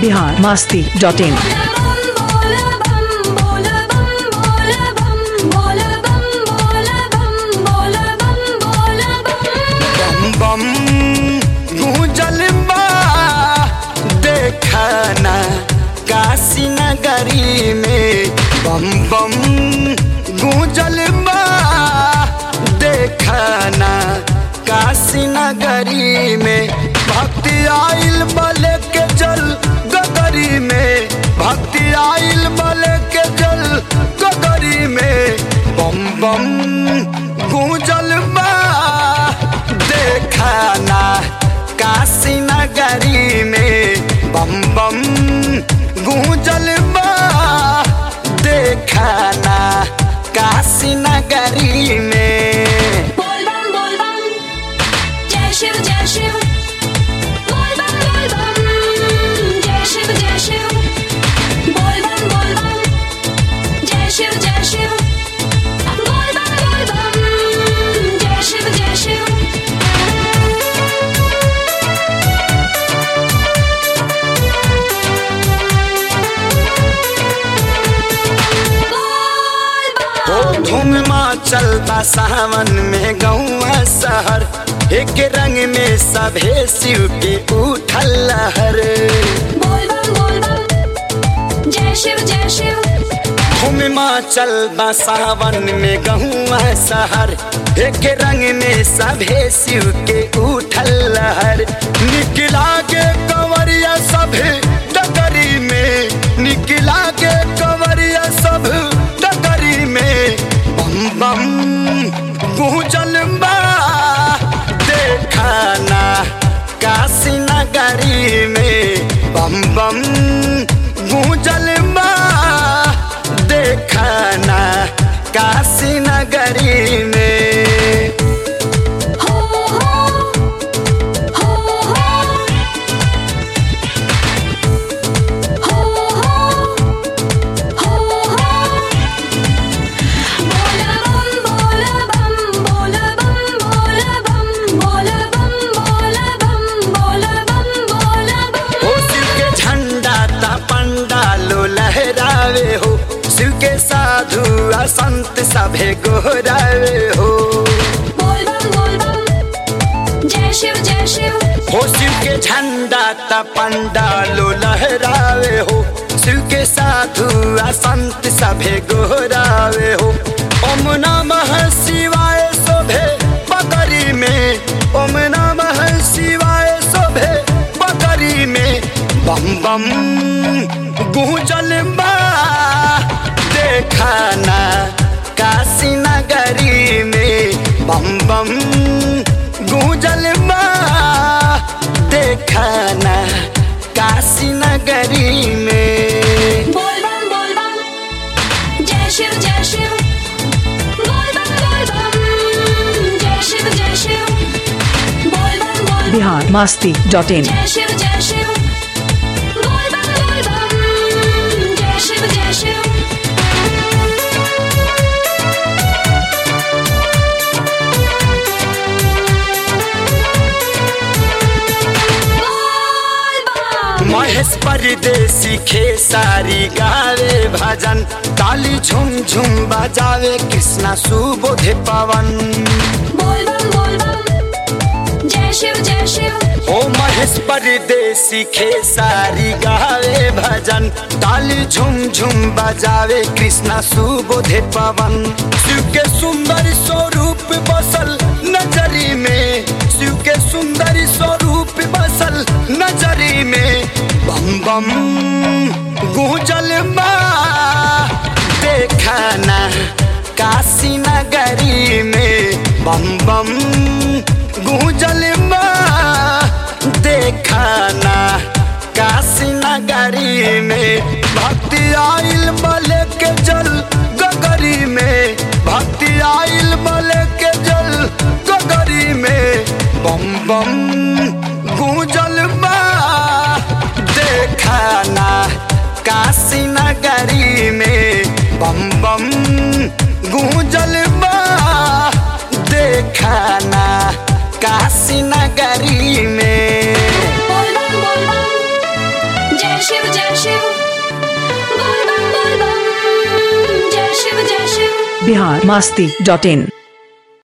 Bihar Masti dot in बम बम गूंजल बा देखना काशी नगरी में बम बम गूंजल बा देखना काशी नगरी में भक्ति आइल बल के जल गगरी में भक्ति आइल बल के जल गगरी में बम बम गूंजल बा देखना काशी नगरी में बम बम गूंजल बा देखना काशी नगरी में शिव जय शिव बोल बम बोल बम जय शिव जय शिव बोल बम बोल बम जय शिव जय शिव बोल बम बोल बम जय शिव जय शिव हो धूम चल बा सावन में गौआ शहर एक रंग में सभे शिव के उठल लहर बोल बम बोल बम जय शिव जय शिव धूम चल बा सावन में गहुआ शहर एक रंग में सभे शिव के उठल लहर निकला के कंवरिया सभे डगरी में निकला के कंवरिया सब डगरी में बम बम गूंजल बा देखना काशी नगरी में बम बम गूंजल बा देखना काशी नगरी में हो हो हो हो हो हो बोल बम बोल बम बोल बम बोल बम बोल बम बोल बम बोल बम बोल बम हो शिव के झंडा ता पंडालो लहरावे हो शिव के साधु आ संत सभे गोहरावे हो बोल बम बोल बम जय शिव जय शिव हो शिव के झंडा ता पंडालो लहरावे हो शिव के साधु आ संत सभे गोहरावे हो ओम नमः शिवाय शोभे बकरी में ओम नमः शिवाय शोभे बकरी में बम बम गूंजल बा देखना काशी नगरी में बम बम गूंजल बा देखना काशी नगरी में बोल बम बोल बम जय शिव जय शिव बोल बम बोल बम जय शिव जय शिव बोल बम बोल बम बिहार मास्ती डॉट इन जय शिव जय शिव बोल बम बोल बम जय शिव जय शिव बोल बम महेश परदेसी खेसारी गावे भजन ताली झुम झुम बजावे कृष्णा सुबोध पवन बोल बम बोल बम जय शिव जय शिव ओ महेश परदेसी खेसारी गावे भजन ताली झुम झुम बजावे कृष्णा सुबोध पवन शिव के सुंदर स्वरूप बसल नजरी में शिव के सुंदर स्वरूप बसल नजरी में बम बम गूंजल बा देखना काशी नगरी में बम बम गूंजल बा देखना काशी नगरी में भक्ति आइल बल के जल गगरी में भक्ति आइल बल के जल गगरी में बम बम गूंजल बा देखना काशी नगरी में बम बम गूंजल बा देखना काशी नगरी में बोल बम बोल बम जय शिव जय शिव बोल बम बोल बम जय शिव जय शिव बिहार मास्ती डॉट इन